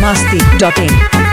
masti.in.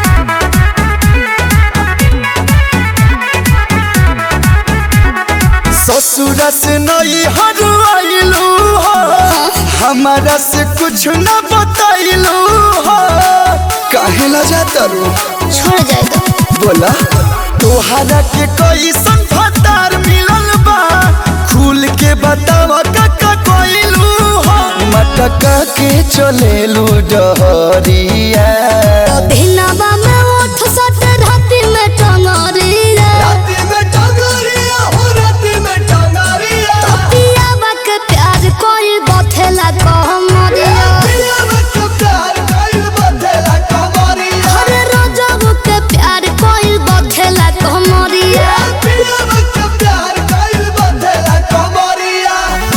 ससुरा से नई हरवाइलू हो हमारा से कुछ न बताइलू हो काहे ला जाता रो छोड़ जाए तो बोला तोहरा के कैसन फतार मिलल बा खुल के बतावा काका कोइलू हो मटका के चलेलू डहरिया दिनवा में उठ सट राति में टंगरिया राती में टंगरिया हो राती में टंगरिया पियावा के प्यार कोई बथेला कहमरिया पिया में तो प्यार कइल बदला कमरिया हर रोजब के प्यार कोई बथेला कहमरिया पिया में तो प्यार कइल बदला कमरिया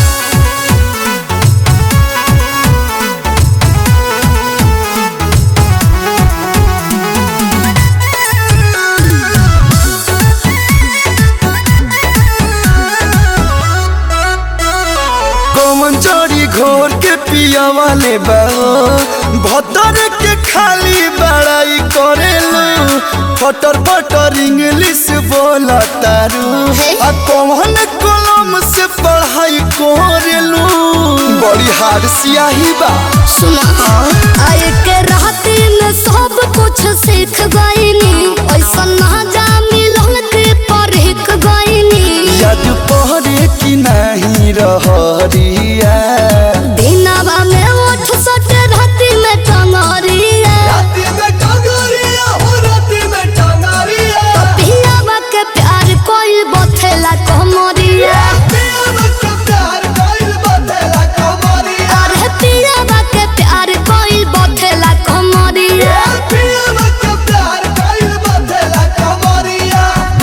कौन चोरी घोर के पिया वाले बाओ भतर के खाली बड़ाई करेलू फटर फटर इंग्लिश बोला तारू आ कौन कलम से पढ़ाई करेलू बड़ी हार सियाही बा सुना आए के राति में सब कुछ सीख गईनी ऐसा ना जा मिलन के परख गईनी याद पहरे की नहीं रहरिया दिनवा में उठ सट राति में टंगरिया राती में टंगरिया हो राती में टंगरिया पियावा के प्यार कोई बथेला कहमरिया पिया में तो प्यार कइल बदला कमरिया अरे पियावा के प्यार कोई बथेला कहमरिया पिया में तो प्यार कइल बदला कमरिया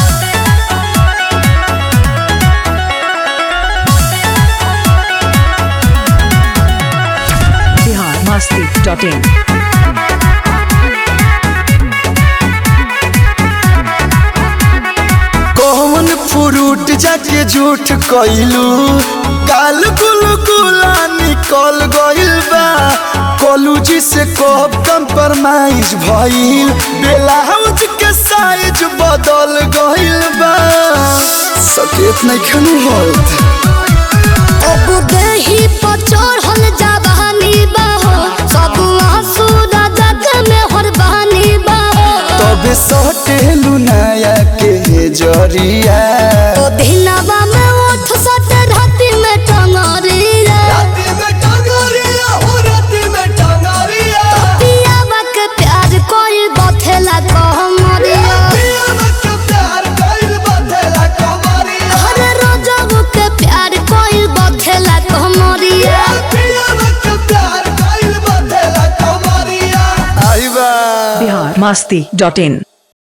Bihar masti.in. कौन फ्रूट जाके झूठ कइलू काल गुल गुला निकल गइल बा कॉलेज से कब कंप्रोमाइज भइल ब्लाउज के साइज बदल गइल बा सकेत नहीं खनू होत अब देही पर चढ़ल जवानी बाहो सब आंसू राजा के में हरबानी बाहो तबे सटेलू नया के जरिया तो दिनवा में उठ सट राति में टंगरिया राती में टंगरिया हो राती में टंगरिया पियावा के प्यार कोई बथेला कहमरिया पिया में तो प्यार कइल बदला कमरिया हर रोजब के प्यार कोई बथेला कहमरिया पिया में तो प्यार कइल बदला कमरिया आई बा Bihar masti.in.